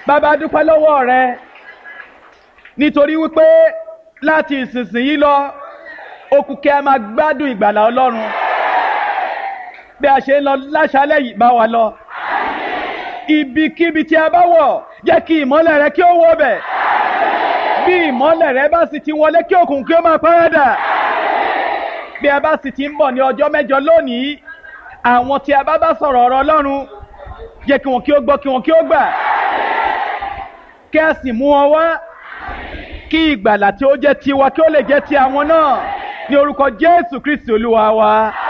bàbá dúpẹ́ lọ́wọ́ rẹ nítorí wípé láti ìsinsìnyí lọ okùn kí a máa gbádùn ìgbàlà ọlọ́run bí a ṣe ń lọ láṣálẹ̀ yìí bá wa lọ ibikíbi tí a bá wọ̀ jẹ́ kí ìmọ́lẹ̀ rẹ kí ó wọ̀ bẹ̀ bí ìmọ́lẹ̀ rẹ bá sì ti wọlé kí òkùnkùn kí ó máa párádà bí a bá sì ti ń bọ̀ ní ọjọ́ mẹ́jọ lónìí àwọn tí a bá bá sọ̀rọ̀ ọ̀rọ̀ ọlọ́run jẹ́ kí wọn kí ó gbọ́ kí wọn kí ó gbà kí a sì mú wọn wá kí ìgbàlà tí ó jẹ́ tiwa kí ó lè jẹ́ ti àwọn náà ní orúkọ Jésù Kristi olúwa wa.